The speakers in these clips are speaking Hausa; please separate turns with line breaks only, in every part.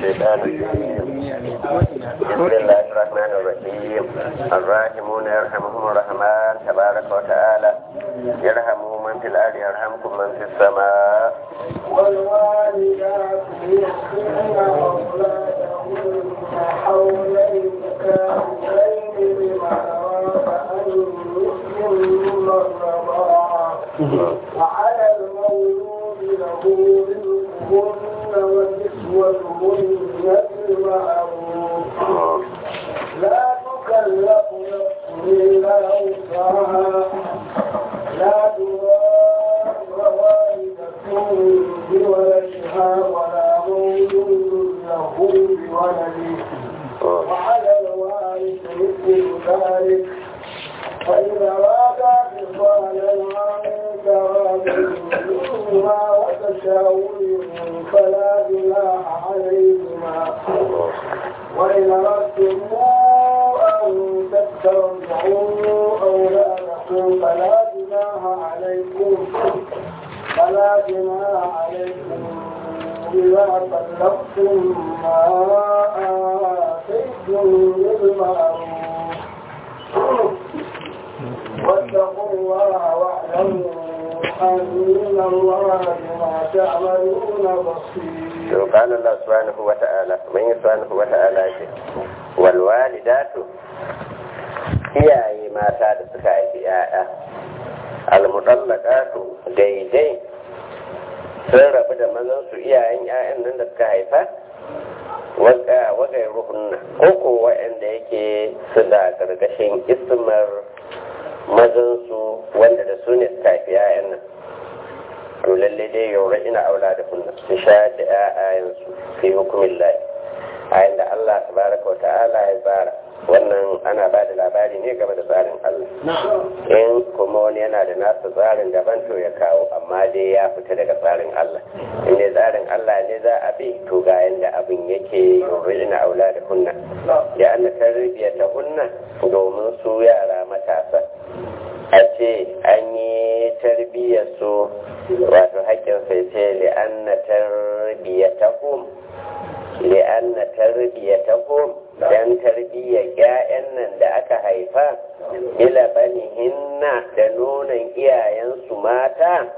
الشيطان الرجيم بسم الله الرحمن الرحيم الراحمون يرحمهم الرحمن تبارك وتعالى يرحموا من في الأرض يرحمكم من في السماء
والوالدات يحسن أولادهن حولين كاملين لمن أراد أن يتم الرضاعة وعلى المولود له رزقهن وكسوتهن بالمعروف لا تكلف نفس إلا وسعها لا تضار والدة بولدها ولا مولود له بولده وعلى الوارث مثل ذلك فإذا رادا فصالا عن تراد منهما وتشاور فلا جناح عليهما وإن أردتم أن تسترجعوا أولادكم فلا جناح عليكم فلا جناح عليكم إذا طلقتم ما آتيتم بالمعروف واتقوا الله واعلموا أن الله بما تعملون بصير
قال الله سبحانه وتعالى من سبحانه وتعالى والوالدات iyaye mata da suka haifi ‘ya'ya almutallaqatu daidai sun rabu da mazansu iyayen ‘ya'yan nan da suka haifa wagai ruhunna ko ko wa'anda yake su da gargashin ismar mazansu wanda da su ne suka haifi ‘ya'yan nan to lalle dai yaura ina aula da kunna su sha da ‘ya'yayensu fi hukumin layi a yadda Allah tabaraka wa ta'ala ya tsara wannan ana ba da labari ne game da tsarin Allah in kuma wani yana da nasa tsarin daban to ya kawo amma dai ya fita daga tsarin Allah in ne tsarin Allah ne za a bi to ga yanda abin yake yuridina aula da hunna ya anna tarbiyya ta hunna domin su yara matasa a ce an yi tarbiyyar su wato haƙƙin sai ce li'anna tarbiyyatahum li'anna tarbiyyatahum dan tarbiyyar ƴaƴan nan da aka haifa bila banihinna da nonon iyayensu mata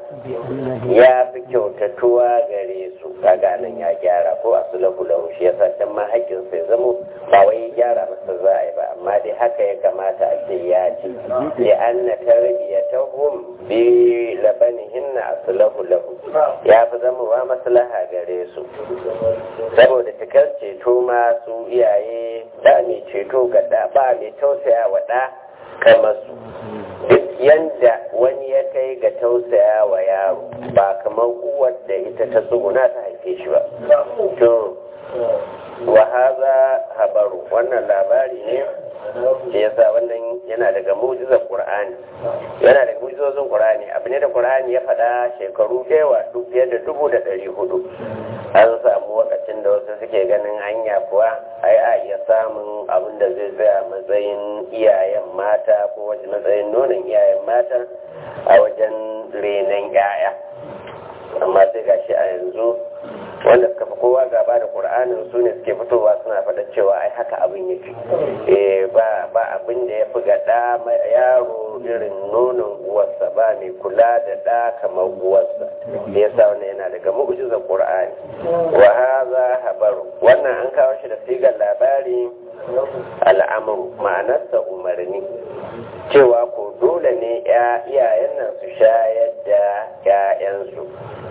ya fi kyautatuwa gare su kaga nan ya gyara ko a sulahu lahu shi yasa can ma haƙƙin sai zamo ba wai gyara masa za a yi ba amma dai haka ya kamata a ce ya ce li anna tarbiyatahum bi labanihinna aslahu lahu ya fi zamowa maslaha gare su saboda cikar ceto ma su iyaye da mai ceto ga da ba mai tausaya wa da kamar su duk yanda wani ya kai ga tausaya wa yaro ba kamar uwar da ita ta tsuguna ta haife shi ba to wa haza habaru wannan labari ne shi yasa wannan yana daga mujizar qur'ani yana daga mujizozin qur'ani abu ne da qur'ani ya faɗa shekaru yawa duk fiye da dubu da ɗari hudu an samu wakacin da wasu suke ganin hanya kuwa ai a iya samun abin da zai tsaya matsayin iyayen mata ko wajen matsayin nonon iyayen mata a wajen renon yaya amma sai gashi a yanzu wanda suka fi kowa gaba da ƙur'anin su ne suke fitowa suna faɗa cewa ai haka abin yake eh ba ba abin da ya fi ga ɗa yaro irin nonon uwarsa ba mai kula da ɗa kamar uwarsa da yasa wannan yana daga mu'jizar ƙur'ani wa haza habaru wannan an kawo shi da sigar labari al'amuru ma'anarsa umarni cewa ko dole ne iyayen nan su shayar da 'ya'yansu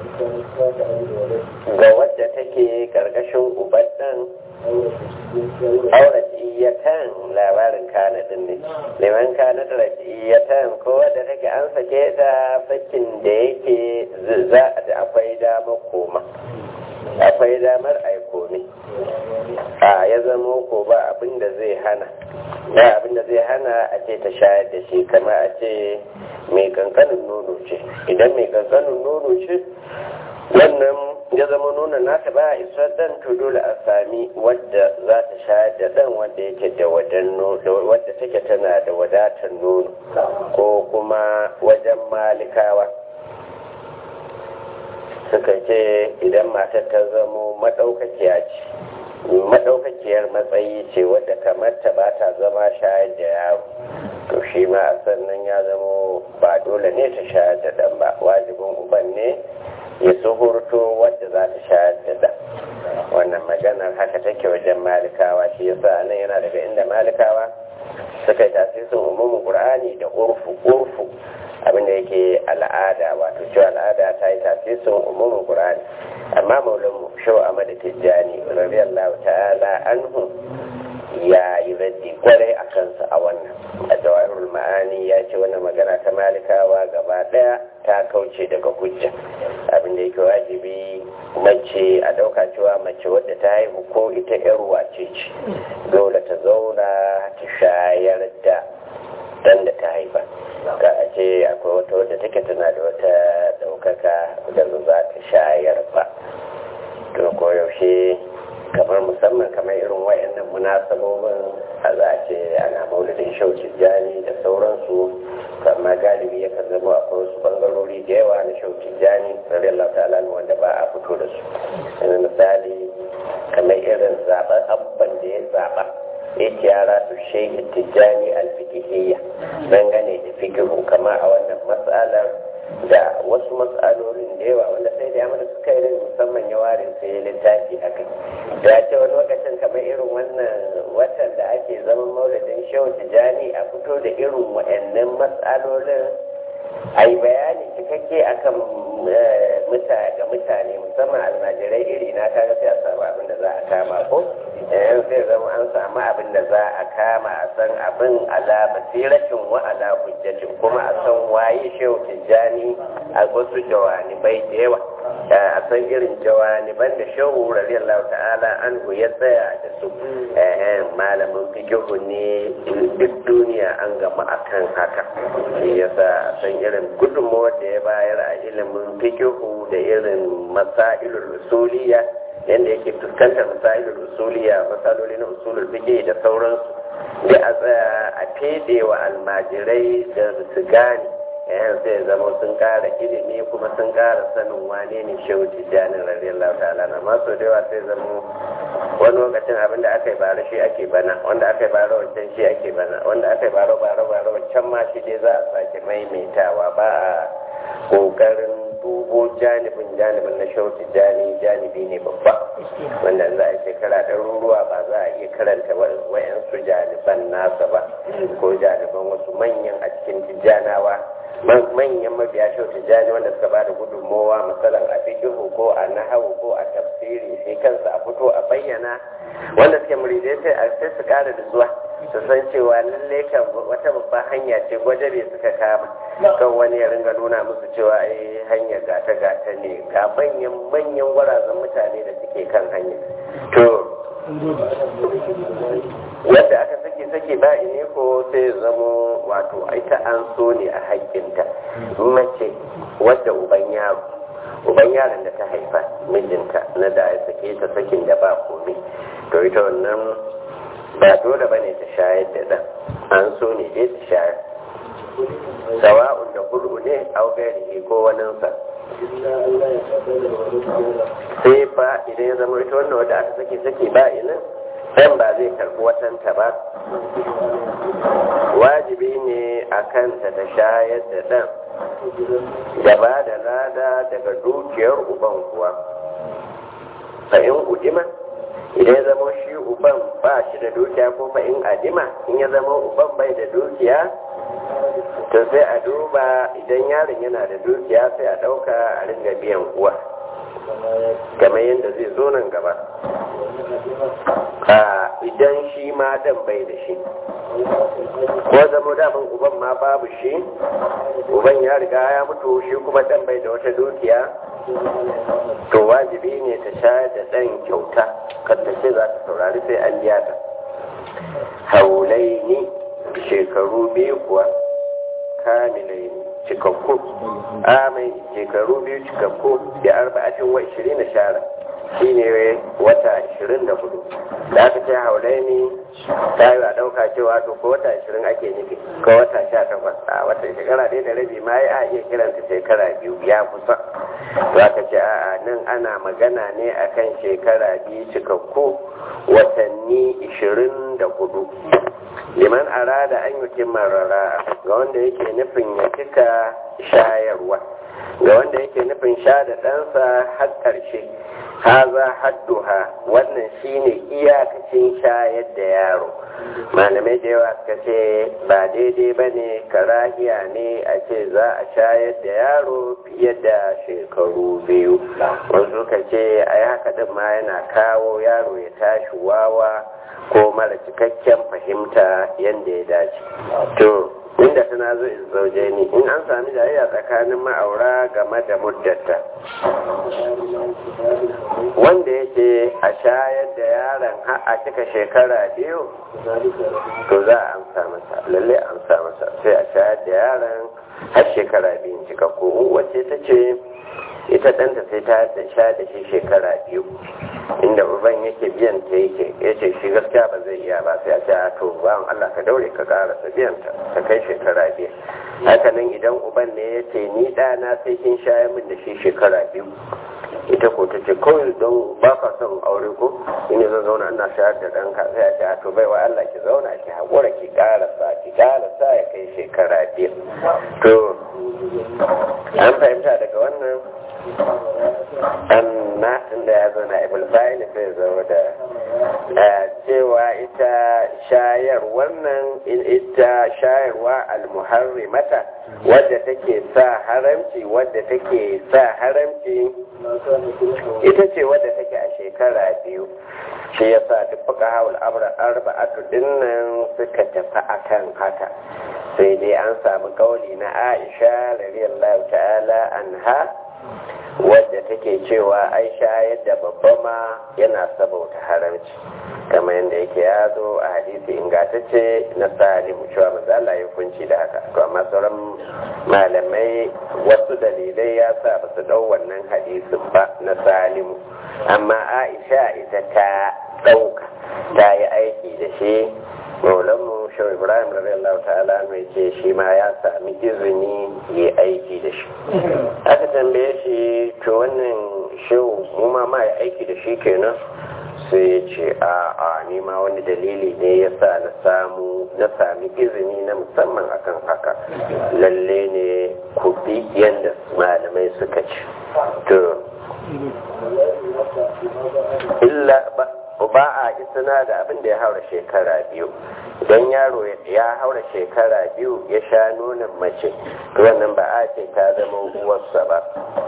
ga wadda take karkashin ubandan auratiyatan labarin kana din ne liman kana da ratiyatan ko wadda take an sake ta sakin da yake za da akwai damar koma akwai damar aiko ne a ya zama ko ba abin da zai hana ba abin da zai hana a ce ta shayar da shi kama a ce mai kankanin nono ce idan mai kankanin nono ce wannan ya zama nuna nata ba isa dan to dole a sami wadda za ta shayar da dan wanda yake da wadan wadda take tana da wadatar nono ko kuma wajen malikawa suka ce idan matar ta zamo maɗaukakiya ce matsakaiciyar matsayi ce wadda kamar ta ba ta zama shayar da yaro to shi ma a sannan ya zamo ba dole ne ta shayar da ɗan ba wajibin uban ne ya suhurto wadda za ta shayar da ɗan wannan maganar haka take wajen malikawa shi yasa nan yana daga inda malikawa suka yi tasirin umumin qur'ani da urfu urfu abinda yake al'ada wato cewa al'ada ta yi tasirin umumin qur'ani amma maulan shau amadu tijjani radiyallahu ta'ala anhu ya yi raddi kwarai a kansa a wannan a jawahirul ma'ani ya ce wannan magana ta malikawa gaba daya ta kauce daga hujja abinda yake wajibi mace a dauka cewa mace wadda ta haihu ko ita yar wace ce dole ta zauna ta shayar da dan da ta haifa ka a ce akwai wata wadda take tana da wata daukaka da za ta shayar ba to koyaushe kamar musamman kamar irin wayannan munasabobin a za a ce ana maulidin shauki jani da sauransu amma galibi yakan zama akwai wasu bangarori da yawa na shauki jani radiyallahu ta'ala wanda ba a fito da su yanzu misali kamar irin zaben abban da ya zaba yake yara su shehi tijjani alfikihiyya dangane da fikihu kama a wannan matsalar da wasu matsalolin da yawa wanda sai da yamma suka yi musamman ya ware sai ya littafi a kai da ce wani lokacin kamar irin wannan watan da ake zaman maulidin shehu tijjani a fito da irin wa'annan matsalolin a yi bayani cikakke akan ga mutane musamman almajirai iri na kaga sai a samu abin da za a kama ko yan sai zama an samu abin da za a kama a san abin ala basiratin wa ala hujjatin kuma a san waye shehu tijjani a wasu jawanibai da yawa a san irin jawaniban da shehu radiyallahu ta'ala anhu ya tsaya da su malamin fikihu ne duk duniya an gama akan haka shi yasa san irin gudunmawar da ya bayar a ilimin fikihu da irin masailul usuliya yadda yake fuskantar masailul usuliya masaloli na usulul fiqh da sauransu da a tsaya a fede wa almajirai da su gane yayin sai zama sun kara ilimi kuma sun kara sanin wane ne shehu tijjanin radiyallahu ta'ala na masu da yawa sai zama wani lokacin abin da aka yi bara shi ake bana wanda aka yi bara wancan shi ake bana wanda aka yi bara bara bara wancan ma shi dai za a sake maimaitawa ba a kokarin dubo janibin janibin na shehu tijjani janibi ne babba wanda za a shekara ɗaruruwa ba za a iya karanta wayansu janiban nasa ba ko janiban wasu manyan a cikin tijjanawa manyan mabiya shau tijjani wanda suka ba da gudunmowa misalan a fikihu ko a nahawu ko a tafsiri sai kansa a fito a bayyana wanda suke muridai sai a sai su kara da zuwa su san cewa lalle kan wata babban hanya ce gwajabe suka kama kan wani ya ringa nuna musu cewa ai hanya gata gata ne ga manyan manyan gwarazan mutane da suke kan hanya to yadda aka sake sake ba ne ko sai zamo wato ita an so ne a haƙƙinta mace wadda uban yaro uban yaron da ta haifa mijinta na da ya sake ta sakin da ba komai to ita wannan ba dole bane ta shayar da ɗan an so ne dai ta shayar sawa'un da kudu ne au gairi ko waninsa sai fa idan ya zama ita wannan wadda aka sake sake ba inin ɗan ba zai karɓi watanta ba wajibi ne a kanta ta shayar da ɗan da ba da lada daga dukiyar uban kuwa fa in udima idan ya zama shi uban ba shi da dukiya ko fa in adima in ya zama uban bai da dukiya to sai a duba idan yaron yana da dukiya sai a ɗauka a ringa biyan uwa kamar yadda zai zo nan gaba idan shi ma dan bai da shi ko zama daman uban ma babu shi uban ya riga ya mutu shi kuma dan bai da wata dukiya to wajibi ne ta shayar da ɗan kyauta kanta ce za ta saurari sai an biya ta haulai ne shekaru biyu kuwa kamilai cikakku amai shekaru biyu cikakku da arba'atin wa ishirin na shara shi ne wata ishirin da hudu da aka ce haulaini ta yi a ɗauka cewa to ko wata ashirin ake nufi ko wata sha takwas a wata shekara ɗaya da rabi ma ya iya kiranta shekara biyu ya kusa to aka ce a'a nan ana magana ne akan shekara biyu cikakku watanni ishirin da hudu liman arada an yi marara ga wanda yake nufin ya cika shayarwa ga wanda yake nufin sha da ɗansa har ƙarshe haza hadduha wannan shine iyakacin shayar da yaro malamai da yawa suka ce ba daidai ba ne karahiya ne a ce za a shayar da yaro fiye da shekaru biyu wasu suka ce a yi haka ɗin ma yana kawo yaro ya tashi wawa ko mara cikakken fahimta yadda ya dace to inda tana zo zauje ni in an sami jayayya tsakanin ma'aura game da muddata wanda yake a shayar da yaron har a cika shekara biyu to za a amsa masa lalle amsa masa sai a shayar da yaron har shekara biyu cika ko wacce ta ce ita ɗanta sai ta da sha da shi shekara biyu inda uban yake biyan ta yake ya ce shi gaskiya ba zai iya ba sai a ce a to bawan Allah ka daure ka ƙara sa biyan ta ta kai shekara biyu haka nan idan uban ne ya ce ni ɗana sai kin shayar min da shi shekara biyu ita ko ta ce kawai don ba ka son aure ko in zan zauna ina shayar da ɗanka sai a ce a to baiwa Allah ki zauna ki haƙura ki ƙara sa ki ƙara sa ya kai shekara biyu to an fahimta daga wannan amma inda ya zo na ibul fa'il sai zama da cewa ita shayar wannan ita shayarwa almuharrimata wadda take sa haramci wadda take sa haramci ita ce wadda take a shekara biyu shi ya sa duk fuka hawul arba'atu dinnan suka tafi akan haka sai dai an samu kauli na aisha radiyallahu ta'ala anha wadda take cewa ai shayar da babba ma yana sabauta haramci kamar yadda yake ya zo a hadisi ingantacce na salimu cewa maza Allah ya kunci da haka to amma sauran malamai wasu dalilai ya sa ba su dau wannan hadisin ba na salimu amma aisha ita ta ɗauka ta yi aiki da shi maulanmu shau ibrahim radiyallahu ta'ala mai ce shi ma ya sami izini ya aiki da shi aka tambaye shi to wannan shau mu ma ma ya aiki da shi kenan sai ya ce a a nima wani dalili ne ya sa na samu na sami izini na musamman akan haka lalle ne ku bi yadda malamai suka ci to illa ba ba a isina da abin da ya haura shekara biyu don yaro ya haura shekara biyu ya sha nunin mace wannan ba a ce ta zama uwarsa ba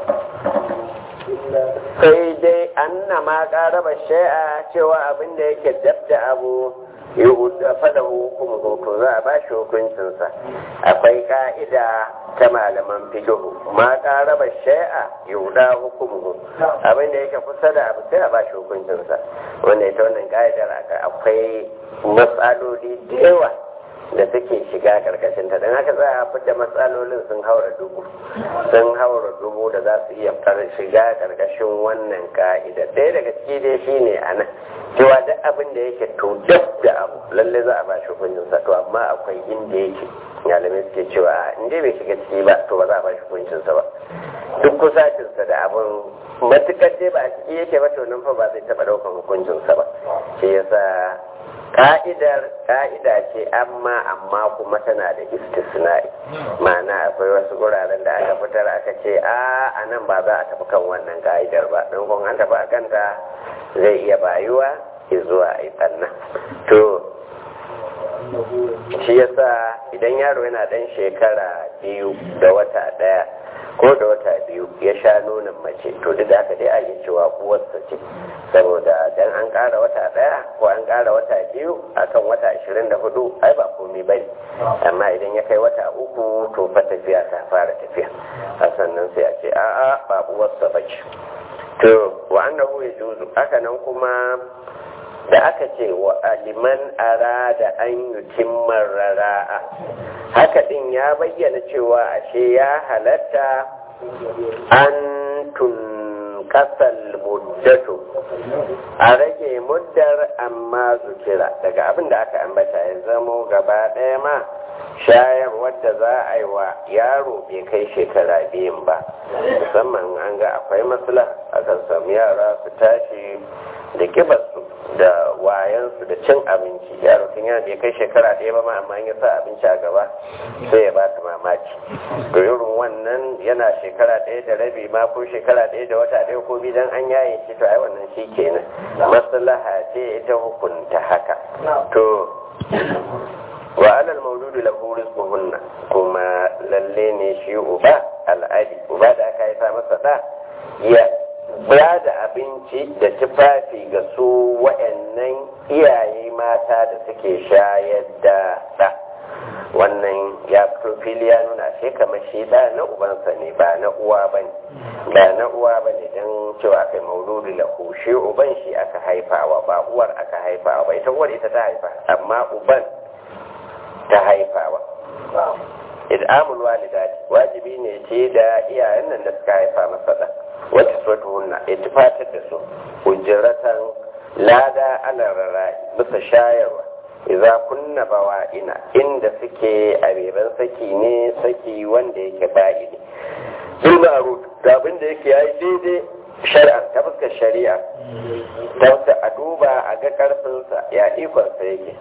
sai dai an na ma ƙaraba shai'a cewa abin da yake dab da abu ya fada hukum hoto za a ba shi hukuncinsa akwai ka'ida ta malaman fikihu ma ƙaraba shai'a yuda hukumu abin da yake kusa da abu sai a ba shi hukuncinsa wanda ita wannan ka'idar akwai matsaloli da yawa da suke shiga karkashin ta don haka za a fita matsalolin sun haura dubu sun haura dubu da za su iya shiga karkashin wannan ka'ida ɗaya daga ciki dai shi ne a nan cewa duk abin da yake to duk da abu lalle za a ba shi hukuncin sa to amma akwai inda yake malamai suke cewa in dai bai shiga ciki ba to ba za a ba shi hukuncin sa ba duk kusacin sa da abin matukar dai ba a ciki yake ba to nan fa ba zai taɓa ɗaukan hukuncin sa ba shi yasa ka'idar ka'ida ce amma amma kuma tana da istisna'i ma'ana akwai wasu guraren da aka fitar aka ce a a nan ba za a tafi kan wannan ka'idar ba don kun an tafi a kanta zai iya bayuwa zuwa a yi ɓanna to shi yasa idan yaro yana ɗan shekara biyu da wata ɗaya ko da wata biyu ya sha nonon mace to duk da haka dai a yi cewa uwarsa ce saboda dan an ƙara wata ɗaya ko an ƙara wata biyu akan wata ashirin da hudu ai ba komai bane amma idan ya kai wata uku to fa tafiya ta fara tafiya a sannan sai a ce a'a ba uwarsa ba ce to wa annahu yajuzu haka nan kuma da aka ce wa aliman arada an yutimman rara'a haka din ya bayyana cewa ashe ya halatta an kasal muddatu a rage muddar amma zukira daga abin da aka ambata ya zamo gaba ɗaya ma shayar wadda za a yi wa yaro bai kai shekara biyun ba musamman an ga akwai matsala akan samu yara su tashi da kibarsu da wayansu da cin abinci yaro tun yana bai kai shekara ɗaya ba ma amma ya sa abinci a gaba sai ya baka mamaki to irin wannan yana shekara ɗaya da rabi ma ko shekara ɗaya da wata ɗaya ko bidan an yaye shi to ai wannan shi kenan maslaha ce ita hukunta haka to wa alal mauludu lahu rizquhunna kuma lalle ne shi uba al'adi uba da aka haifa masa da ya ba da abinci da tufafi ga su wa'annan iyaye mata da suke shayar da da wannan ya fito fili ya nuna shi kamar shi da na ubansa ne ba na uwa ba ne ba na uwa ba ne don cewa kai mauludu lahu shi uban shi aka haifawa ba uwar aka haifawa ba ita uwar ita ta haifa amma uban ta haifawa id'amul walidati wajibi ne ce da iyayen nan da suka haifa masa da wata suwatu hunna ya tufatar da su hujjaratan lada ala rara bisa shayarwa idza kunna bawa'ina inda suke a beban saki ne saki wanda yake ba'i ne bil ma'ruf da abin da yake yayi daidai shari'a ta fuskar shari'a ta a duba a ga karfinsa ya ikonsa yake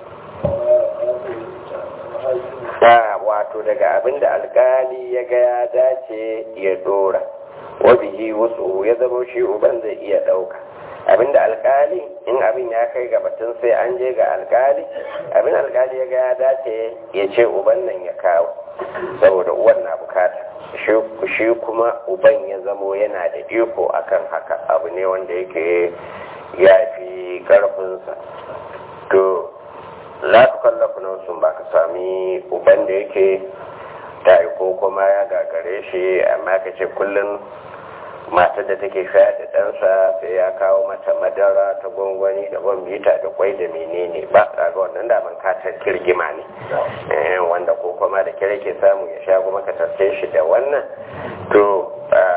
da wato daga abin da alkali ya ga ya dace ya dora wabihi wasu ya zama shi uban zai iya ɗauka abin da alkali in abin ya kai ga batun sai an je ga alkali abin alkali ya ga ya dace ya ce uban nan ya kawo saboda uwan na bukata shi kuma uban ya zamo yana da iko akan haka abu ne wanda yake ya fi ƙarfinsa to la tukallafu nafsun ba ka sami uban da yake ta ko kuma ya gagare shi amma ka ce kullum matar da take shayar da ɗansa sai ya kawo mata madara ta gwangwani da bambita da kwai da menene ba ga wannan daman katar kirgima ne wanda ko kuma da kire ke samu ya sha kuma ka tarce shi da wannan to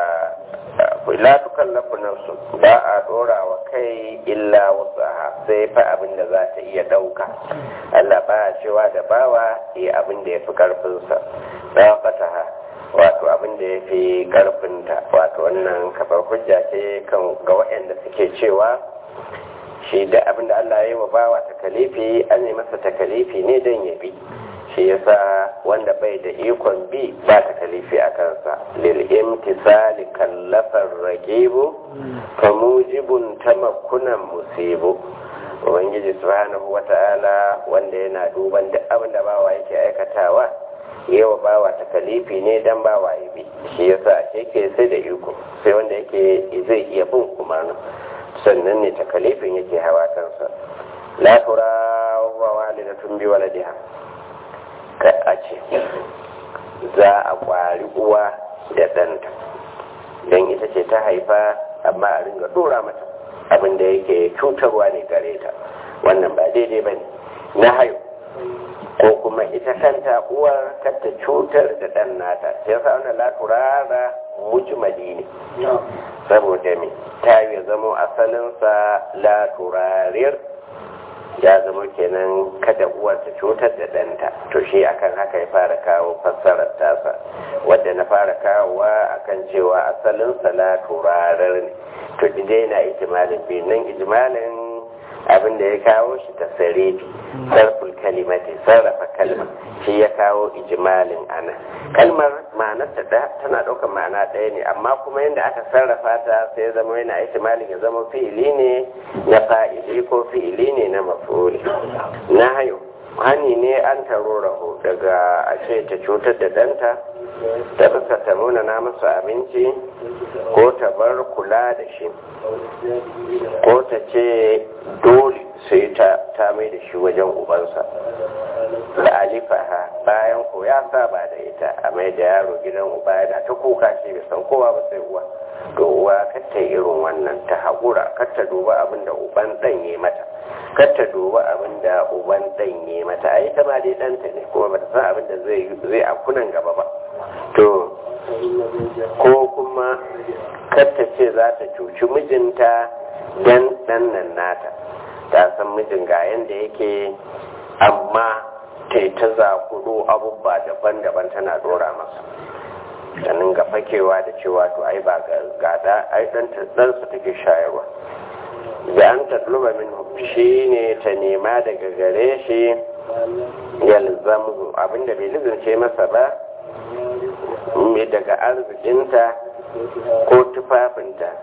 la tukallafu nafsu ba a dora wa kai illa wasu sai fa abin da za ta iya dauka Allah ba a cewa da bawa yi abin da ya fi karfinsa na fataha wato abin da ya fi karfinta wato wannan kafar hujja ce kan ga waɗanda suke cewa shi da abin da Allah ya yi wa bawa takalifi an yi masa takalifi ne don ya bi shi yasa wanda bai da ikon bi ba ta kalifi a kansa lil imtisali kallafar ragibu fa mujibun tamakkunan musibu ubangiji subhanahu wata'ala wanda yana duban duk abin da bawa yake aikatawa yawa bawa ta kalifi ne dan bawa ya bi shi yasa yake sai da iko sai wanda yake zai iya bin umarnin sannan ne ta kalifin yake hawa kansa la tura wa walidatun bi waladiha a ce za a kwari uwa da ɗanta don ita ce ta haifa amma a ringa dora mata abin da yake cutarwa ne gare ta wannan ba daidai ba ne na hayo ko kuma ita kanta uwar kanta cutar da ɗan nata sai sa wannan laturara mujmali ne saboda me ta yi zamo asalinsa laturarir ya zama kenan kada uwar ta cutar da ɗanta to shi akan haka ya fara kawo fassarar tasa wadda na fara kawowa akan cewa asalin salatu rarar ne to dai na ijimalin biyu nan ijimalin abin da ya kawo shi ta sarefi sarful kalimati sarrafa kalma shi ya kawo ijimalin ana kalmar ma'anarta tana ɗaukar ma'ana ɗaya ne amma kuma yadda aka sarrafa ta sai ya zama yana ijimalin ya zama fi'ili ne na fa'ili ko fi'ili ne na mafuli na hayo hani ne an taro raho daga a ce ta cutar da ɗanta ta fuska ta nuna na masa abinci ko ta bar kula da shi ko ta ce dole sai ta mai da shi wajen ubansa da alifaha bayan ko ya saba da ita a mai da yaro gidan uba yana ta kuka shi bai san kowa ba sai uwa to uwa kata irin wannan ta haƙura kata duba abin da uban ɗan yi mata kata duba abin da uban ɗan yi mata a ita ma dai ɗanta ne kuma ba ta san abin da zai a kunan gaba ba to ko kuma ta ce za ta cuci mijinta don ɗannan nata ta san mijin ga yadda yake amma ta yi ta zakuro abubuwa daban-daban tana dora masa ganin ga fakewa da cewa to ai ba gada ai ɗansa take shayarwa da an tatluba min shi ne ta nema daga gare shi yalzamu abinda bai lizince masa ba mai daga arzikinta ko tufafinta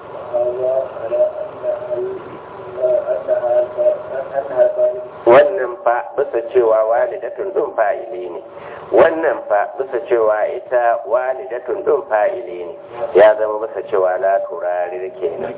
wannan fa bisa cewa walidatun ɗin fa'ili ne wannan fa bisa cewa ita walidatun ɗin fa'ili ne ya zama bisa cewa la turari kenan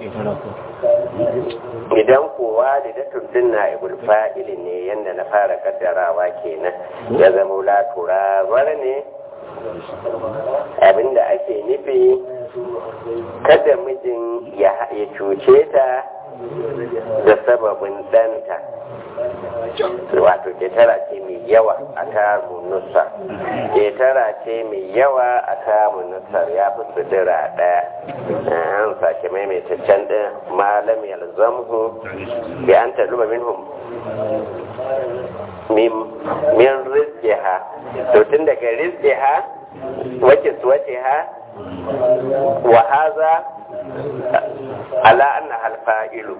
idan ko walidatun ɗin na ibul fa'ili ne yadda na fara kaddarawa kenan ya zama la turar ne abinda ake nufi kada mijin ya cuce ta da sababin ɗanta wato ketara ce mai yawa a kamun nusa ketara ce mai yawa a kamun nusar ya fi sudura ɗaya an sake maimaitaccen ɗin malam yalzamhu bi an taluba minhum min rizqiha to tun daga rizqiha wace wace ha wa haza ala anna hal fa'ilu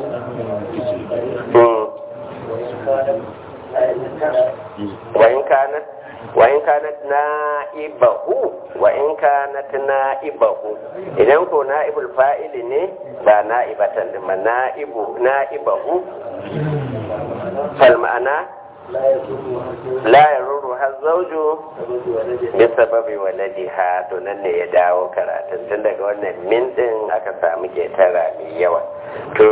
wa in kanat wa in kanat na'ibahu wa in kanat na'ibahu idan ko na'ibul fa'ili ne ba na'ibatan ma na'ibu na'ibahu fal ma'ana la yaruru har zauju bi sababi waladiha to nan ne ya dawo karatun tun daga wannan min din aka samu ketara mai yawa to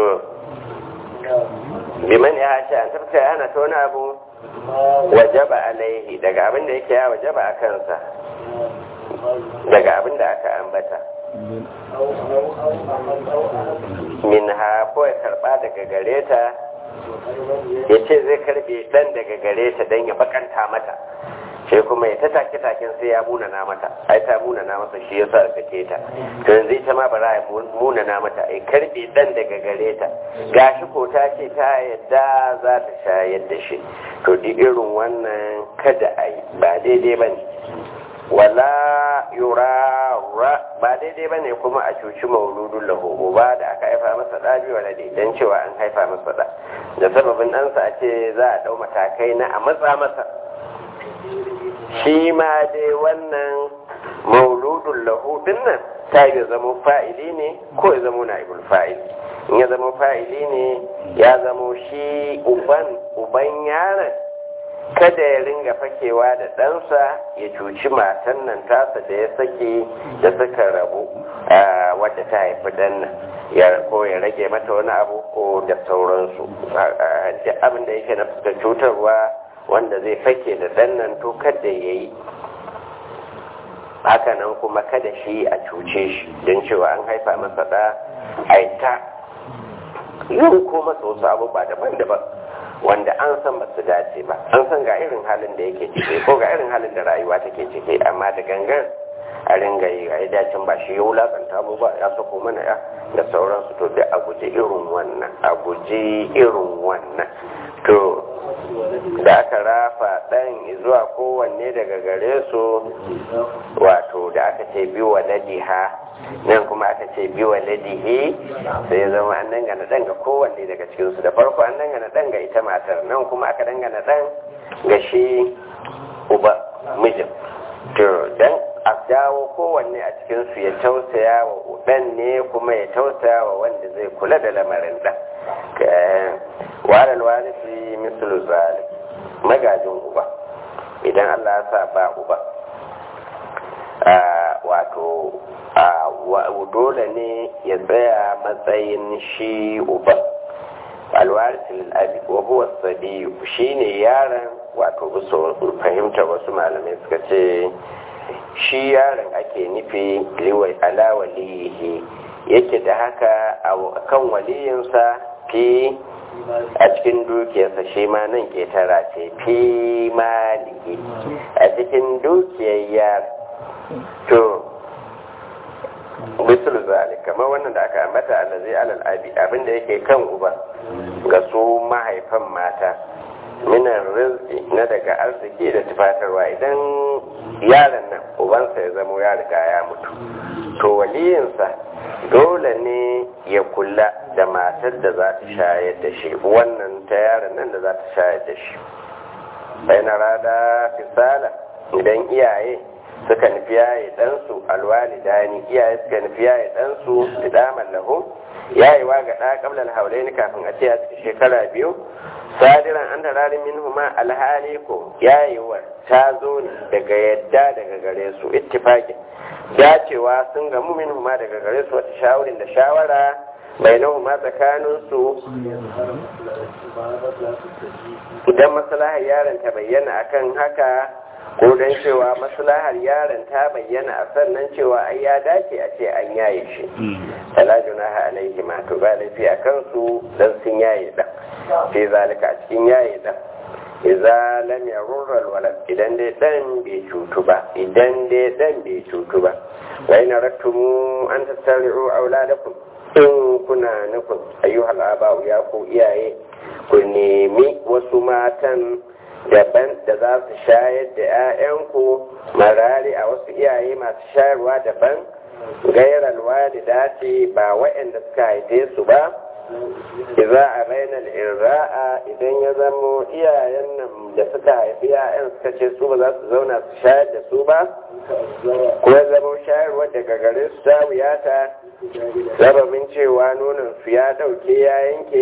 biman ya hashe an tafka ana ta wani abu wajaba alaihi daga abin da yake ya wajaba a kansa daga abin da aka ambata min ha ko ya karba daga gare ta ya ce zai karbe dan daga gare ta don ya bakanta mata sai kuma ya ta take taken sai ya munana mata ai ta munana masa shi yasa aka ce ta to yanzu ita ma bara ya munana mata ai karbe dan daga gare ta gashi ko ta ce ta yadda za ta shayar da shi to duk irin wannan kada a yi ba daidai ba ne wala yurara ba daidai ba ne kuma a cuci mauludun lahu ba da aka haifa masa ɗa biyu wala dan cewa an haifa masa ɗa da sababin ɗansa a ce za a ɗau matakai na a matsa masa shi ma dai wannan mauludun lahu nan ta yi zama fa'ili ne ko ya zama na'ibul fa'ili in ya zama fa'ili ne ya zama shi uban uban yaron kada ya ringa fakewa da ɗansa ya cuci matan nan tasa da ya sake da suka rabu wadda ta haifi ɗan nan ya ko ya rage mata wani abu ko da sauransu abin da yake na fuskar cutarwa wanda zai fake da ɗan nan to kada ya yi hakanan kuma kada shi a cuce shi don cewa an haifa masa ɗa a ta yin ko masa wasu abubuwa daban-daban wanda an san ba su dace ba an san ga irin halin da yake ciki ko ga irin halin da rayuwa take ciki amma da gangan a ringa yi a dacin ba shi ya wulakanta mu ba ya sako mana ya da sauransu to da a guji irin wannan a guji irin wannan to da aka rafa ɗan zuwa kowanne daga gare su wato da aka ce biyu wa ladiha nan kuma aka ce biyu wa ladihi sai ya zama an dangana ɗan ga kowanne daga cikinsu da farko an dangana ɗan ga ita matar nan kuma aka dangana ɗan ga shi uba mijin to dan a dawo kowanne a cikinsu ya tausaya wa ɗan ne kuma ya tausaya wa wanda zai kula da lamarin ɗan waral warisi mislu zalik magajin uba idan Allah ya sa ba uba wato dole ne ya tsaya matsayin shi uba alwarisul abi wa huwa sabiyu shine yaron wato bisa fahimtar wasu malamai suka ce shi yaron ake nufi liwai ala waliyihi yake da haka a kan waliyinsa fi a cikin dukiyarsa shi ma nan ketara ce fi maliki a cikin dukiyar yar to bisul zalik kamar wannan da aka ambata allazi alal abi abinda yake kan uba ga su mahaifan mata minan rizki na daga arziki da tufatarwa idan yaron nan ubansa ya zamo ya riga ya mutu to waliyinsa dole ne ya kula da matar da za ta shayar da shi wannan ta yaron nan da za ta shayar da shi bai na rada fisala idan iyaye suka nufi yaye ɗansu alwalidani iyaye suka nufi yaye ɗansu fidaman lahu yayewa ga ɗa ƙablar haulaini kafin a ce a cikin shekara biyu sadiran an tararin min huma alhali ko yayewar ta zo ne daga yadda daga gare su ittifaqin dacewa sun gamu min huma daga gare su wata shawarin da shawara bai na huma tsakanin su idan maslahar yaron ta bayyana akan haka ko don cewa maslahar yaron ta bayyana a sannan cewa ai ya dace a ce an yaye shi fala junaha alaihi ma to ba laifi a kansu dan sun yaye dan fi zalika a cikin yaye dan idza lam yarurra alwalad idan dai dan bai cutu ba idan dai dan bai cutu ba wa in rattumu an tasari'u auladakum in kuna nufin ayyuhal aba'u ya ku iyaye ku nemi wasu matan daban da za su shayar da 'ya'yanku marari a wasu iyaye masu shayarwa daban gairar walida ce ba waɗanda suka haife su ba iza a rainar irra'a idan ya zamo iyayen nan da suka haifi 'ya'yan suka ce su ba za su zauna su shayar da su ba ko ya zamo shayarwa daga gare su ta wuyata sababin cewa nonon su ya ɗauke ya yanke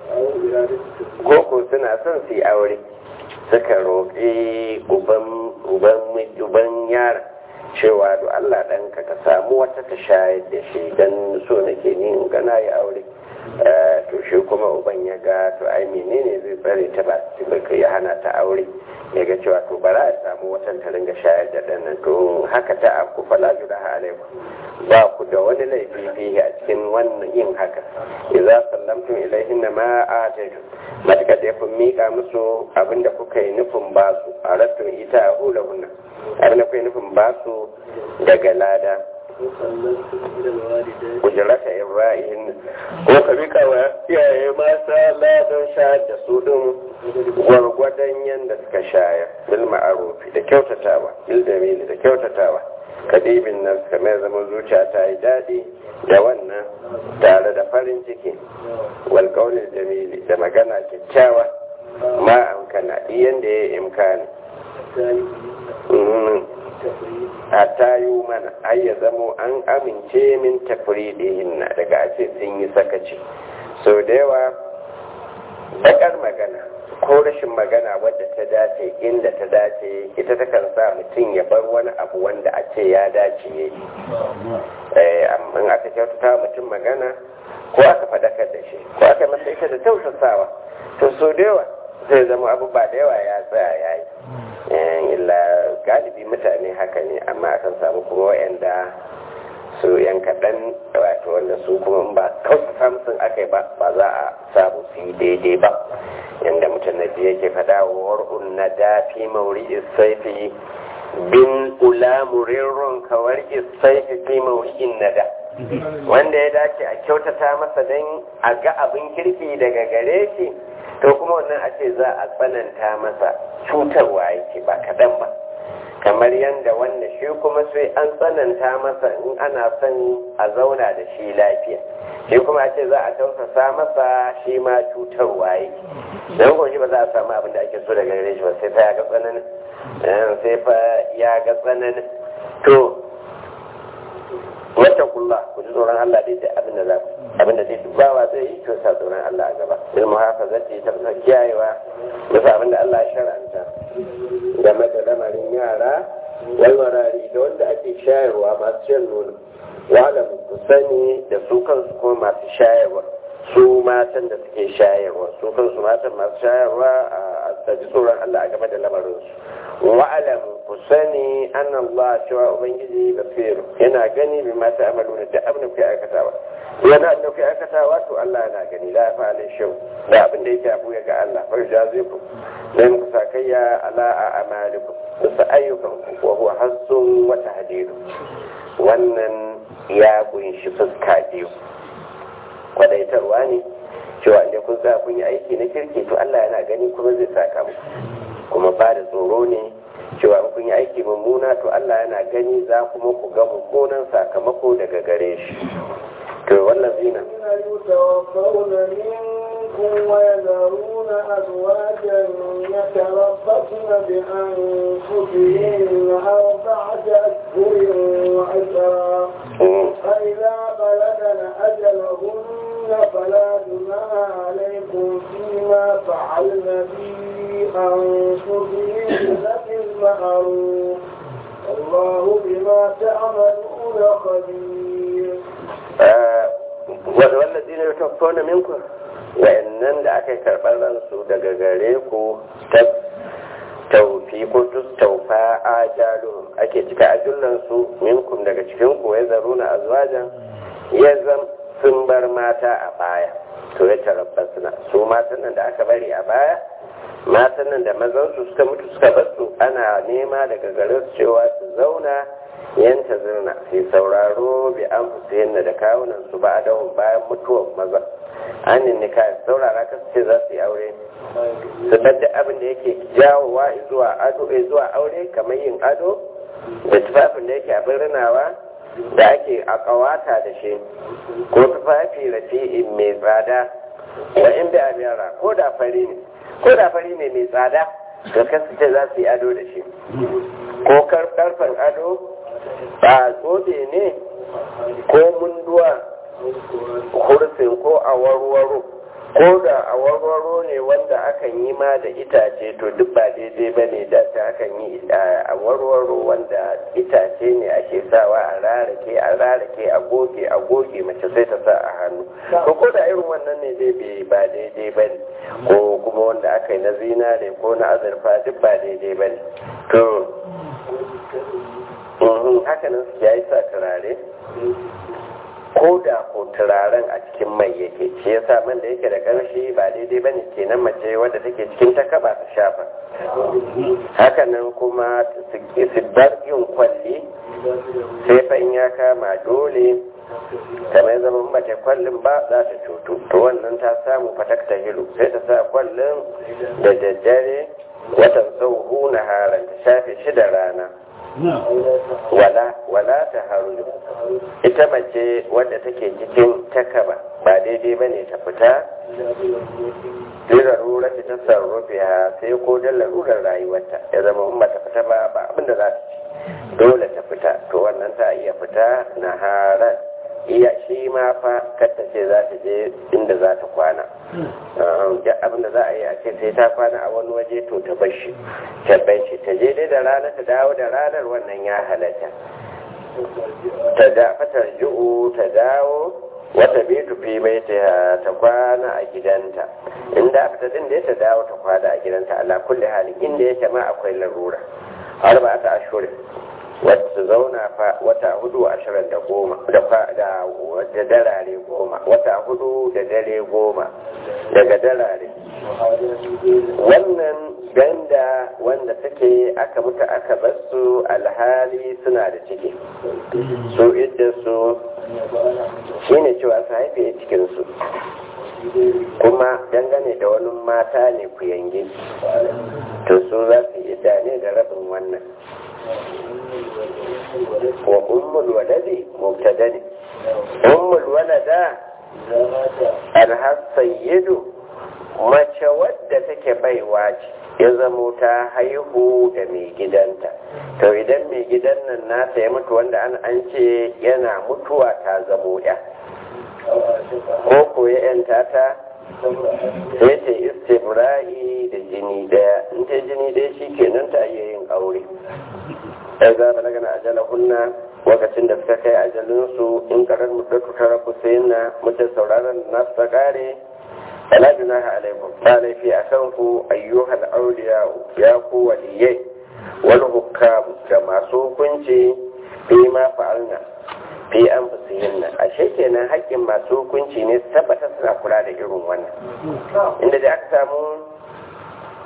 koko suna son su yi aure suka roƙi uban yara cewa da Allah ɗanka ka samu wata ta shayar da shi don so nake ni in gana ya aure to shi kuma uban ya ga to ai menene zai tsare ta ba ya hana ta aure ya ga cewa to bara a samu watan ta ringa shayar da ɗan nan to haka ta aku fala junaha alaikum ba ku da wani laifi fihi a cikin wannan yin haka idza sallamtum ilaihinna ma ataytum matakar da kun mika musu abinda kuka yi nufin ba su a rattun ita a hula hunna abinda kuka yi nufin ba su daga lada kujerata ibrahim ko ka mika wa iyaye mata ladan shayar da su din gwargwadon yadda suka shayar bil ma'arufi da kyautatawa bil dalili da kyautatawa kadibin nan kamar zama zuciya ta yi daɗi da wannan tare da farin ciki walƙaunin jamili da magana kyakkyawa ma amkana iyan da ya yi imkani a tayo mana ai ya zamo an amince min tafridihin na daga a ce sun yi sakaci sau da yawa bakar magana ko rashin magana wadda ta dace inda ta dace ita ta kan sa mutum ya bar wani abu wanda a ce ya dace ya yi amma aka kyautata mutum magana ko aka faɗakar da shi ko aka masa ita da tausasawa to so da yawa zai zama abu ba da yawa ya tsaya ya yi illa galibi mutane haka ne amma akan samu kuma wa'anda su yan kaɗan wato wanda su kuma ba kawai samsun aka yi ba ba za a samu su yi daidai ba yadda mutum na biyu yake faɗa wa war'un na dafi mauri isaifi bin ulamurirun kawar isaifi fi mauri'in na da wanda ya dace a kyautata masa don a ga abin kirki daga gare shi to kuma wannan a ce za a tsananta masa cutarwa yake ba kaɗan ba kamar yadda wanda shi kuma sai an tsananta masa in ana son a zauna da shi lafiya shi kuma ce za a tausasa masa shi ma cutarwa yake don kuma shi ba za a samu abin da ake so daga gare shi ba sai fa ya ga tsananin sai fa ya ga tsananin to wata kulla ku ji tsoron Allah dai da abin da za ku abin da zai dubawa zai yi to sa tsoron Allah a gaba bil muhafazati ta fasa kiyayewa bisa abin da Allah ya shar'anta game da lamarin yara wal marari da wanda ake shayarwa masu shan nono wala ku sani da su kansu kuma masu shayarwa su matan da suke shayarwa su kansu matan masu shayarwa a ji tsoron Allah a game da lamarinsu wa'alam ku sani an Allah cewa Ubangiji basir yana gani bi mata amalu da abin da kuke aikatawa yana da kuke aikatawa to Allah yana gani la fa alai shau da abin da yake abu ga Allah fa ja zai ku dan ku sakayya ala a amalikum bisa ayyukan ku wa huwa hassun wata hadidu wannan ya kunshi fuska biyu kwadaitarwa ne cewa inda kun sa kun yi aiki na kirki to Allah yana gani kuma zai saka muku kuma ba da tsoro ne cewa in kun yi aiki mummuna to Allah yana gani za kuma ku ga mummunan sakamako daga gare shi to wannan zina
يتوفون منكم ويذرون أزواجا يتربصن بأنفسهن أربعة أشهر وعشرا فإذا بلغن أجلهن فلا جناح عليكم فيما فعلن في أنفسهن بالمعروف الله بما تعملون خبير
wallazi ne ta fona minku wa'annan da aka karɓar ransu daga gare ku ta taufi ko taufa ajalun ake cika ajullansu minkum daga cikin ku ya zaro na azwajan ya zam sun bar mata a baya to ya tarabbasna su matan nan da aka bari a baya matan nan da mazansu suka mutu suka basu ana nema daga gare su cewa su zauna yanta zirna sai sauraro bi an fusayenna da kawunan su ba da bayan mutuwar maza an nika saurara ka ce za su yi aure su da abin da yake jawowa zuwa ado zuwa aure kamar yin ado da tufafin da yake abin rinawa da ake a kawata da shi ko tufafi rafi'in mai tsada wa in bi amira ko da fari ne ko da fari ne mai tsada da kasu ce za su yi ado da shi ko karfan ado ba zobe ne ko munduwa kursin ko a warwaro ko da a warwaro ne wanda akan yi ma da itace to duk ba daidai ba ne da ta akan yi a warwaro wanda itace ne ake sawa a rarake a rarake a goge a goge mace sai ta sa a hannu ko ko da irin wannan ne dai ba daidai ba ne ko kuma wanda aka yi na zinare ko na azurfa duk ba daidai ba ne to hakanan su ya yi sa turare ko da ko turaren a cikin mai yake shi ya sa man da yake da ƙarshi ba daidai ba ne kenan mace wadda take cikin ta kaba ta shafa hakanan kuma su bar yin kwalli sai fa in ya kama dole kamar zaman mace kwallin ba za ta cutu to wannan ta samu fatakta hilu sai ta sa kwallin da daddare watan sau na haran ta shafe shi da rana wala wala ta haru ita mace wadda take cikin takaba ba daidai bane ta fita lura ta ta sarrufe ha sai ko don larurar rayuwarta ya zama in ta fita ba ba abinda za ta ci dole ta fita to wannan ta iya fita na harar iya shi ma fa kata ce za ta je inda za ta kwana da abinda za a yi a ce sai ta kwana a wani waje to ta bar shi ta bar shi ta je dai da rana ta dawo da ranar wannan ya halatta ta da fatar ju'u ta dawo wata bitu fi mai ta kwana a gidanta inda aka ta din da ta dawo ta kwana a gidanta ala kulli halin inda yake ma akwai larura har ba ta ashurin wata zauna fa wata hudu ashirin da goma da darare goma wata hudu da dare goma daga darare wannan ganda wanda take aka mutu aka basu alhali suna da ciki su idda su shine cewa su haife cikinsu kuma dangane da wani mata ne ku yange to su za su idda ne da rabin wannan wa ummul waladi mubtada ne ummul walada alhasayyidu mace wadda take baiwa ce ya zamo ta haihu da mai gidanta to idan mai gidan nan nasa ya mutu wanda an an ce yana mutuwa ta zamo ya ko ko ya yanta ta sai ta istibra'i da jini daya in ta jini daya shi kenan ta iya yin aure ya za ta daga ajala hunna lokacin da suka kai ajalinsu in karar muddatu ta rabu sai na mutum sauraron nasu ta kare fala junaha alaikum ba laifi a kanku ayyuhal auliya ya ku waliyai wal hukam da masu hukunci fi ma fa'alna fi an fusihinna ashe kenan haƙƙin masu hukunci ne su tabbata suna kula da irin wannan inda da aka samu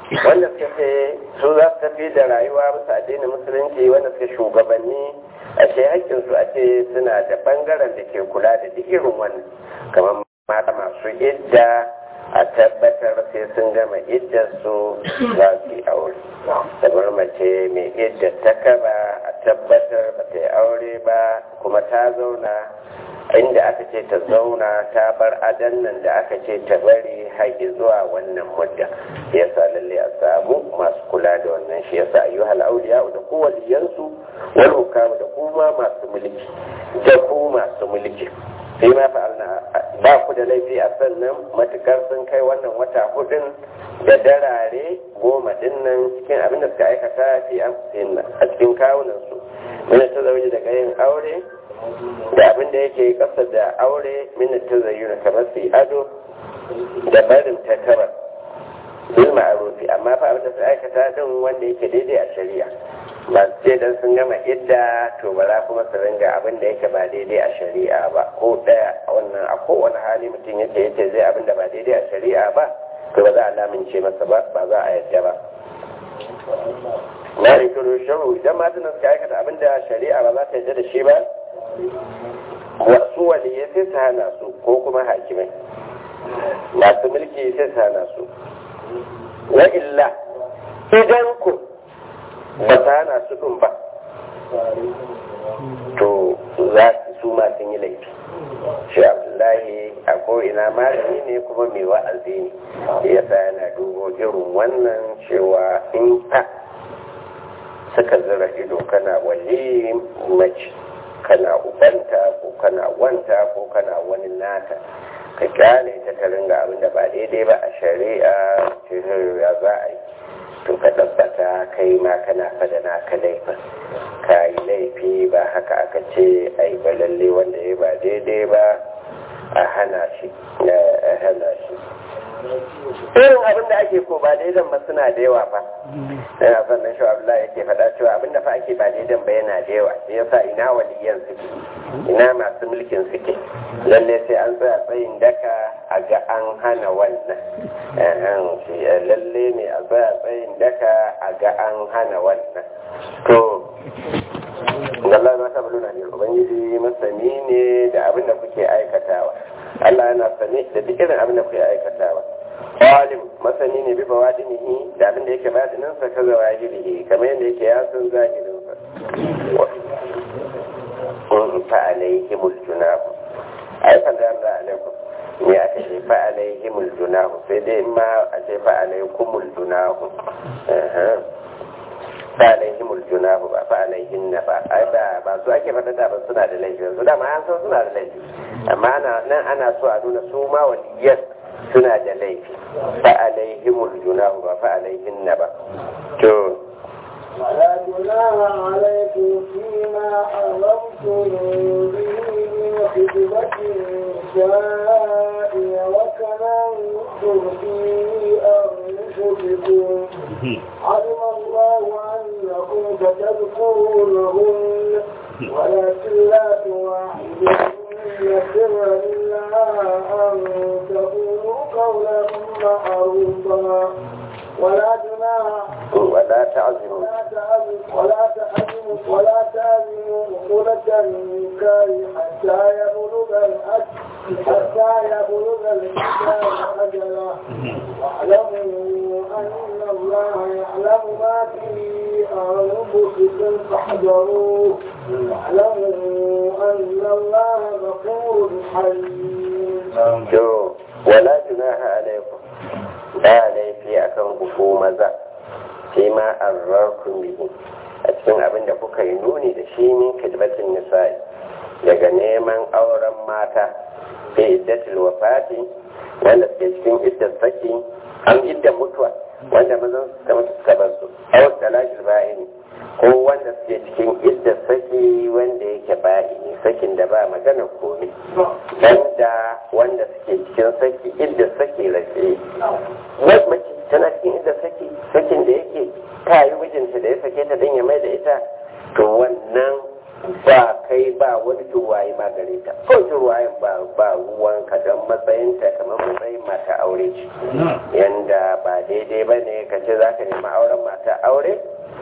wanda suka ce su za su tafi da rayuwa bisa addinin musulunci wanda suka shugabanni a ce haƙƙinsu a ce suna da ɓangaren da ke kula da duk irin wannan kamar mata masu idda a tabbatar sai sun gama iddarsu za su yi aure kamar mace mai iddar ta kaba a tabbatar ba ta yi aure ba kuma ta zauna inda aka ce ta zauna ta bar adan nan da aka ce ta bari haƙi zuwa wannan mudda ya sa lalle a samu masu kula da wannan shi yasa ayyuhal auliya da ku waliyansu wal hukamu da kuma masu mulki da ku masu mulki sai ma fa'alna ba ku da laifi a sannan matukar sun kai wannan wata hudun da darare goma dinnan cikin abin da suka aikata fi amsin a cikin kawunan su min ta zauji daga yin aure da abin da yake kasa da aure min ta zayyuna kamar su ado da barin takara bil ma'rufi amma fa abin da suka aikata din wanda yake daidai a shari'a ba ce dan sun gama idda to ba za kuma su ringa abin da yake ba daidai a shari'a ba ko daya a wannan a kowane hali mutum yake yace zai abin da ba daidai a shari'a ba to ba za a lamince masa ba ba za a yadda ba na rikiru sharu idan matan suka aikata abin da shari'a ba za ta yadda da shi ba wasu waliyai sai su hana su ko kuma hakimai masu mulki sai su hana su wa illa idan ku ba ta hana su ɗin ba to za su ma sun yi laifi shi abdullahi a ko'ina malami ne kuma mai wa'azi ne ya sa yana dubo irin wannan cewa in ka suka zira ido kana wali mace kana ubanta ko kana wanta ko kana wani nata ka kyale ta ta ringa abin da ba daidai ba a shari'a cikin ya za a yi to ka tabbata kai ma kana fada naka laifin ka yi laifi ba haka aka ce ai ba lalle wanda ya ba daidai ba a hana shi a hana shi irin abin da ake ko ba daidan ba suna da yawa fa yana son nan shawar Allah yake faɗa cewa abin da fa ake ba daidan ba yana da yawa sai yasa ina waliyan suke ina masu mulkin suke lalle sai an tsaya tsayin daka a ga an hana wannan lalle ne a tsaya tsayin daka a ga an hana wannan to Allah na ta buluna ne ubangiji masani ne da abin da kuke aikatawa Allah yana sane da duk irin abin da kuke aikatawa alim masani ne bi bawadinihi da abin da yake badinin sa kaza wahirihi kamar yadda yake ya san zahirin sa in fa alaihimul junah ai fa da Allah alaikum ne aka ce fa alaihimul junah sai dai ma a ce fa alaikumul junah fa alaihimul junah ba fa alaihin na ba ai ba ba su ake fada da ba suna da laifi su da ma an san suna da laifi amma nan ana so a nuna su ma waliyan suna da laifi fa alaihimul junah ba fa alaihin na ba to
ولا جناح عليكم فيما حرمتم به من خطبة النساء وكننتم في أنفسكم علم الله أنكم ستذكرونهن ولكن لا تواعدوهن سرا إلا أن تقولوا قولا معروفا ولا جناح
ولا تعزموا
ولا تعزموا ولا تعزموا ولا تعزموا عقدة النكاح حتى يبلغ الأجل حتى يبلغ الإنسان أجله واعلموا أن الله يعلم ما في أنفسكم فاحذروه واعلموا أن الله غفور حليم.
ولا جناح عليكم ba laifi a kan ku maza sai ma arrarkun bihi a cikin abin da kuka yi nuni da shi min kidbatin nisa'i daga neman auren mata fi iddatul wafati wanda suke cikin iddar saki an iddar mutuwa wanda mazan suka mutu suka bar su awar talashil ba'ini ko wanda suke cikin iddar saki wanda yake ba'ini sakin da ba magana komai banda wanda suke cikin saki iddar saki rafe mace tana cikin iddar saki sakin da yake ta yi mijinta da ya sake ta don ya mai da ita to wannan ba kai ba wani turwaye ma gare ta ko turwayen ba ba ruwan ka don matsayinta kamar matsayin mata aure ce yanda ba daidai ba ne ka ce za ka nemi auren mata aure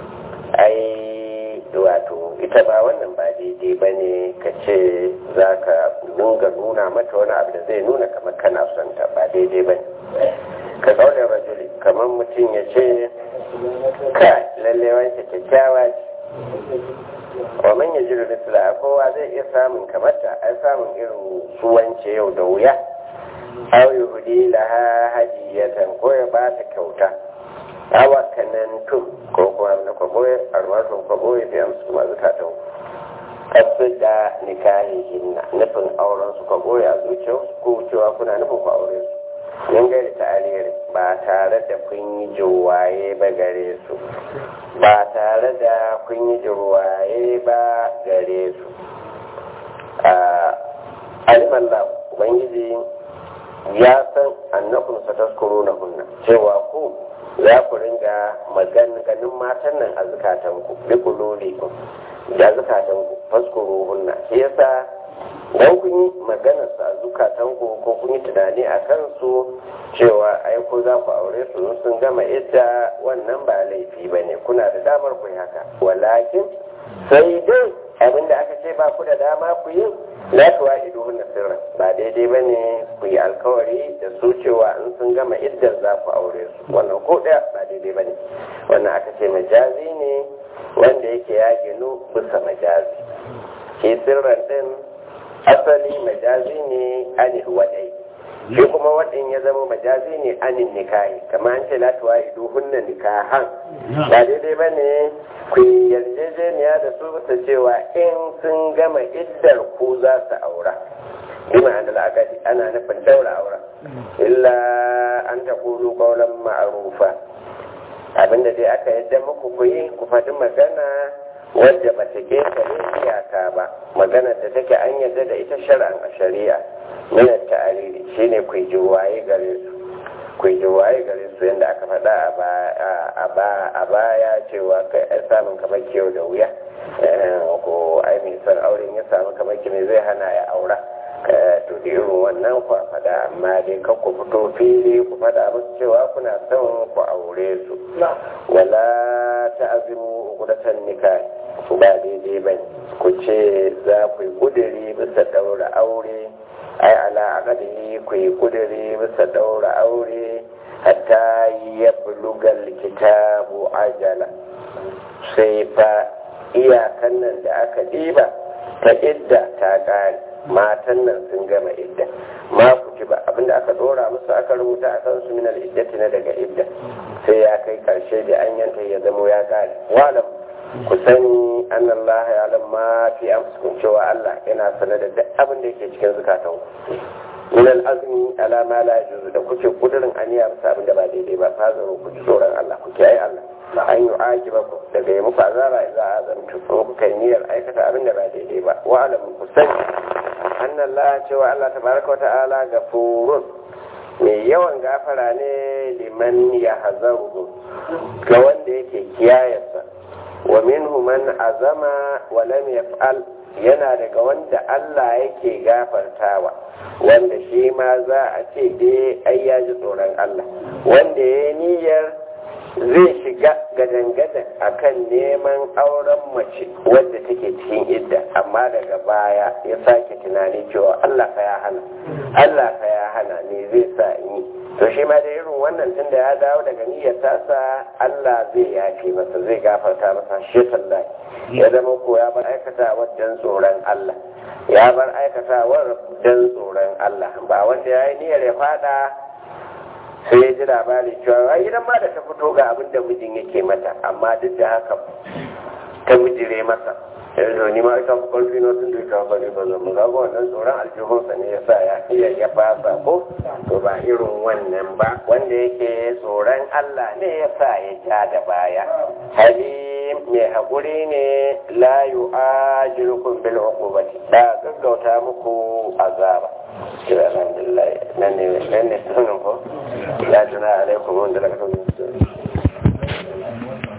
ai wato ita ba wannan ba daidai ba ne ka ce za ka nunga nuna mata wani abu da zai nuna kamar kana son ta ba daidai ba ne ka zaune rajuli kamar mutum ya ce ka lalle wanke kyakkyawa ce wa man ya jiru misla kowa zai iya samun kamata ai samun irin su wance yau da wuya aw yuhdi laha hadiyatan ko ya ba ta kyauta awa kanantum ko kuma na kwaboye arwatun kwaboye da amsu ma zukatan kasu da nikahihin nufin auren su kwaboye a zuciyar ko cewa kuna nufin ku aure su yin gari ta aliyar ba tare da kun yi jirwaye ba gare su ba tare da kun yi jirwaye ba gare su a alimallah ubangiji ya san annakun sa taskuro na hunna cewa ku za ku ringa maganganun matan nan a zukatanku bi kulolikum da zukatanku faskuro hunna shi yasa dan kun yi maganar su a zukatanku ko kun yi tunani a kansu cewa ai ko za ku aure su sun gama idda wannan ba laifi ba ne kuna da damar ku yi haka walakin sai dai abinda aka ce ba ku da dama ku yi la tuwa ido na sirra ba daidai ba ne ku yi alkawari da su cewa in sun gama iddar za ku aure su wannan ko ɗaya ba daidai ba ne wannan aka ce majazi ne wanda yake ya ginu bisa majazi ke sirran din asali majazi ne anil wadai shi kuma waɗin ya zama majazi ne anin nikahi kamar an ce la tuwa ido hunna nikahan ba daidai ba ne ku yarjejeniya da su bisa cewa in sun gama iddar ku za su aura bi ma'ana al'akadi ana nufin daura aura illa an ta kulu kaulan ma'arufa abinda dai aka yadda muku ku yi ku faɗi magana wadda ba ta ƙetare iyaka ba magana da take an yadda da ita shar'an a shari'a minar ta'ariri shine ku yi waye gare su ku yi waye gare su yadda aka faɗa a baya cewa kai ai samun kamar kyau da wuya ko ai mai son auren ya samu kamar ki zai hana ya aura to da irin wannan ku faɗa amma dai kan ku fito fili ku faɗa musu cewa kuna son ku aure su wala ta'azimu uqdatan nikah ba daidai bane ku ce za ku yi kudiri bisa daura aure ai ala aqadihi ku yi kudiri bisa daura aure hatta ya bulugal kitabu ajala sai fa iyakan nan da aka ɗiba ta idda ta ƙare matan nan sun gama idda ma ku ci ba abinda aka dora musu aka rubuta a kansu minal iddati na daga idda sai ya kai karshe da an yanta ya zamo ya ƙare walam ku sani an Allah ya lamma fi amsukun cewa Allah yana sanar da duk abin da yake cikin zukatan ku min al-azmi ala ma la yajuzu da kuke kudurin aniya bisa abin da ba daidai ba fa zaro ku ji tsoron Allah ku kiyaye Allah an yi ajiba ku daga yi muku azaba idza azamtu ko ku kai niyyar aikata abin da ba daidai ba wa alam ku sani anna Allah cewa Allah tabaraka wa ta'ala gafurun mai yawan gafara ne liman ya hazaru ga wanda yake kiyayarsa wa minhu man azama wa lam yaf'al yana daga wanda Allah yake gafartawa wanda shi ma za a ce dai ai ya ji tsoron Allah wanda ya niyyar zai shiga gadan-gadan akan neman auren mace wadda take cikin idda amma daga baya ya sake tunani cewa Allah fa ya hana Allah fa ya hana ne zai sa in yi to shi ma da irin wannan tunda ya dawo daga niyyar tasa Allah zai yafe masa zai gafarta masa shi sallahi ya zama ko ya bar aikata wajen tsoron Allah ya bar aikatawar don tsoron Allah ba wanda ya yi niyyar ya fada sai ya ji labari cewa ai idan ma da ta fito ga abin da mijin yake mata amma duk da haka ta mijire masa yanzu ni ma ita fi karfi na tun da ita bari ba zan ga wannan tsoron aljihunsa ne ya sa ya iya ya fasa ko to ba irin wannan ba wanda yake tsoron Allah ne ya sa ya ja da baya halim mai haƙuri ne la yu'ajilukum bil uqubati da gaggauta muku azaba alhamdulillah nan ne nan ne sunan ko la juna alaikum wanda laka